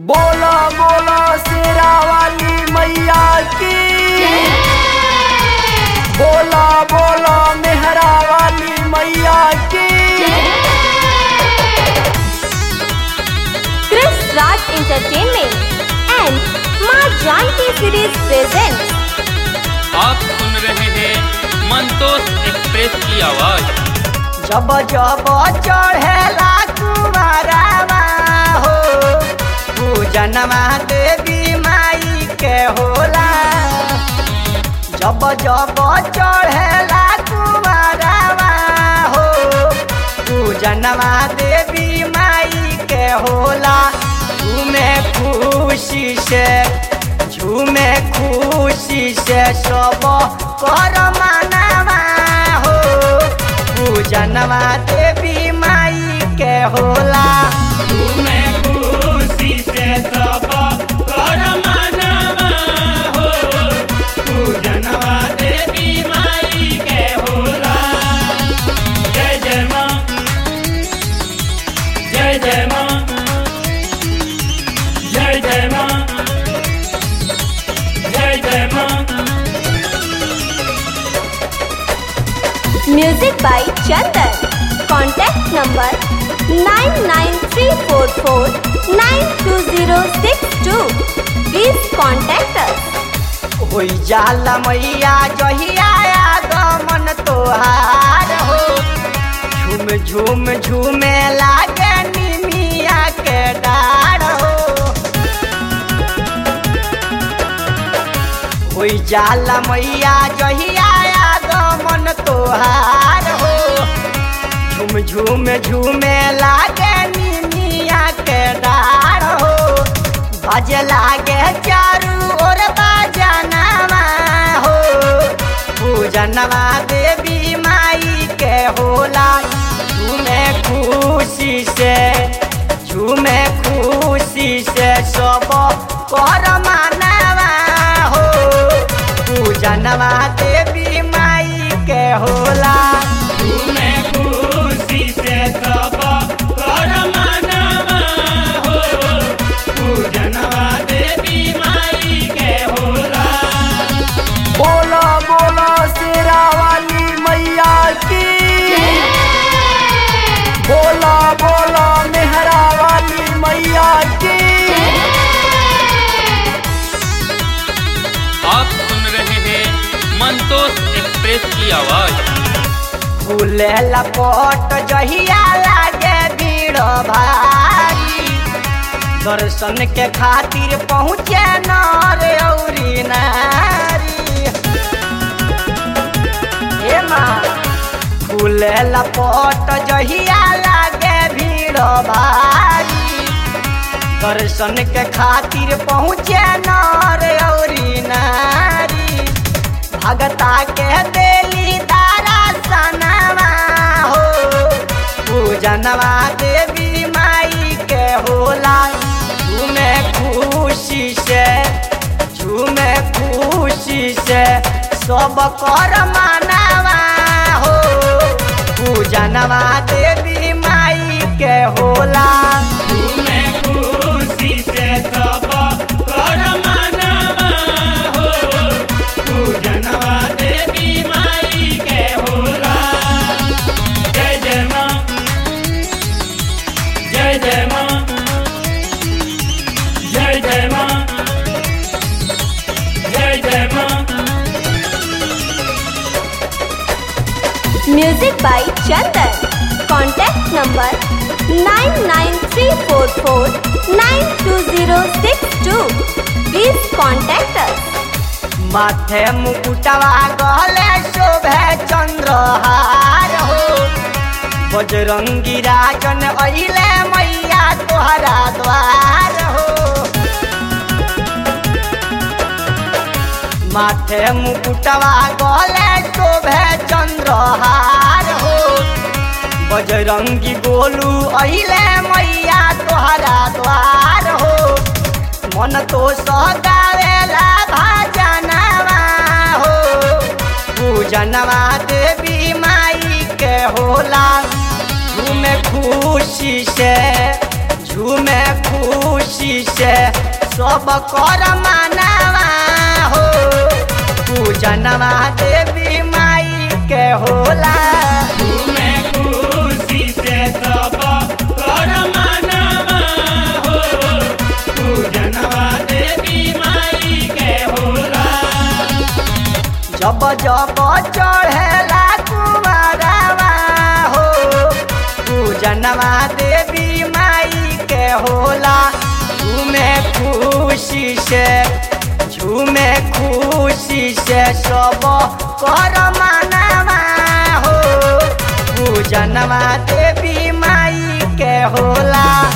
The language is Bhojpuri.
बोला बोला शेरा वाली मैया की बोला बोला मेहरा वाली मैया की Chris Raj Entertainment and माँ जानकी सीरीज प्रेजेंट आप सुन रहे हैं मंतोष एक्सप्रेस की आवाज जब जब चढ़ेला कुमारवा हो पूजनवा देवी माई के होला जब जब चढ़ेला कुमारवा हो पूजनवा देवी माई के होला झूमे खुशी से झूमे खुशी से सब कर मानवा हो पूजनवा देवी माई के होला झूमे खुशी से सब कर मनवा हो पूजनवा देवी माई के होला जय जय माँ जय जय माँ जय जय माँ जय जय माँ music by Chandan contact number 99344920062 please contact us होई जाला मैया जहिया आगमन तोहार हो झूम झूम झूमे लागे निमिया के डार हो होई जाला मैया जहिया आगमन तोहार हो झूम झूम झूमे लागे निमिया के डार हो बजे लागे चारू ओर बाजनवा हो पूजनवा देवी माई के होला झूमे खुशी से झूमे खुशी से सब कर मानवा हो पूजनवा देवी माई के होला झूमे खुशी से सब कर मनवा हो पूजनवा देवी माई के होला बोला बोला शेरा वाली मैया की बोला बोला मेहरा वाली मैया की आप सुन रहे हैं मंतोष एक्सप्रेस की आवाज फूले लपट जहिया लागे भीड़ भारी दर्शन के खातिर पहुँचे नर औरी नारी हे माँ फूले लपट जहिया लागे भीड़ भारी दर्शन के खातिर पहुँचे नर औरी नारी भगता के देली तारा सनवा हो पूजनवा देवी माई के होला झूमे खुशी से झूमे खुशी से सब कर मानवा हो पूजनवा देवी माई के होला झूमे खुशी से सब कर मनवा हो पूजनवा देवी माई के होला जय जय माँ जय जय माँ जय जय माँ जय जय माँ music by Chandan contact number 99344920062 please contact us माथे मुकुटवा गले शोभे चंद्रहार हो बजरंगी राजन अइले मैया तोहरा द्वार हो माथे मुकुटवा गले शोभे चंद्रहार हो बजरंगी गोलू अइले मैया तोहरा द्वार हो मन तो सगावेला भाजनवा हो पूजनवा देवी माई के होला झूमे खुशी से झूमे खुशी से सब कर मानवा हो पूजनवा देवी माई के होला जब जब चढ़ेला कुमारवा हो पूजनवा देवी माई के होला झूमे खुशी से झूमे खुशी से सब कर मानवा हो पूजनवा देवी माई के होला